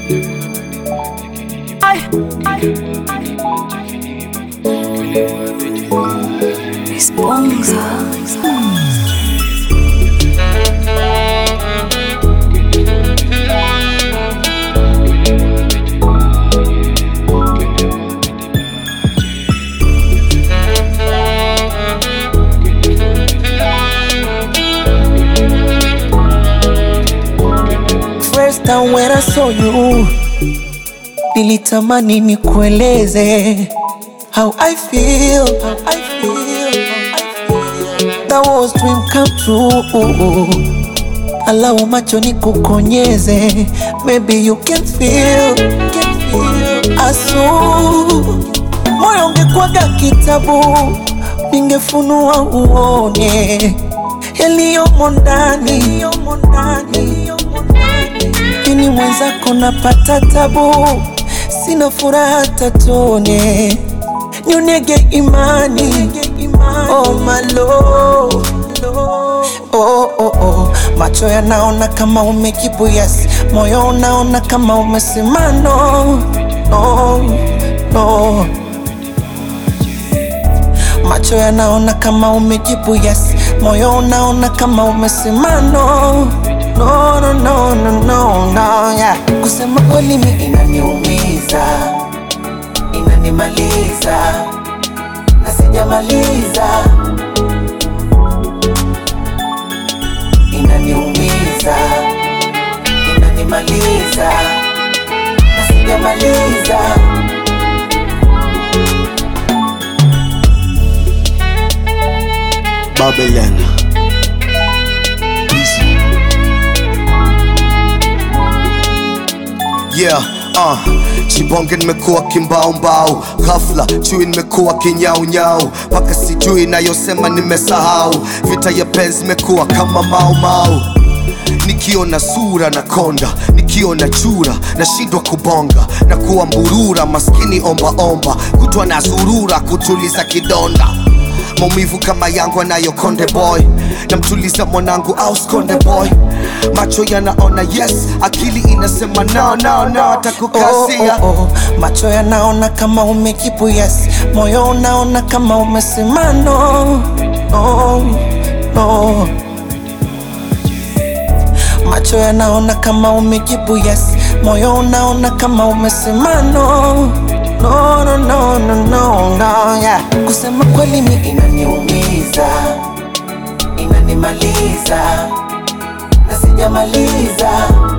First time when I saw you, nilitamani nikueleze how I feel, how I feel, how I feel. That was dream come true. Allow macho nikukonyeze, maybe you can feel, can feel. Asu moyo ungekwaga kitabu, ningefunua uone yaliyomo ndani, yaliyomo ndani, yaliyomo ndani. Lakini mwenzako napata tabu, sina furaha tatone, nyonege imani, oh my lord. Oh, oh, oh. Macho yanaona kama umejibu yes, moyo unaona kama umesema no, no, no. Macho yanaona kama umejibu yes, moyo unaona kama umesema no, no, no, no, no, no, no, yeah. Kusema kweli mi inaniumiza, inanimaliza na sijamaliza, inaniumiza, inanimaliza na sijamaliza. Babylon. Yeah, uh, Chibonge nimekuwa kimbaumbau, ghafla chui nimekuwa kinyaunyau, mpaka sijui nayosema nimesahau. Vita ya penzi imekuwa kama maumau Nikiona sura na konda, nikiona chura nashindwa kubonga na kuwa mburura, maskini omba omba, kutwa na zurura kutuliza kidonda maumivu kama yangu anayo konde boy namtuliza mwanangu au skonde boy macho yanaona yes akili inasema no, no, no, atakukasia oh, oh, oh. Macho yanaona kama umejibu yes, moyo unaona kama umesema no, no, no. Macho yanaona kama umejibu yes, moyo unaona kama umesema no, no, no, no, no, no, no, yeah. Kusema kweli mi inaniumiza, inanimaliza na sijamaliza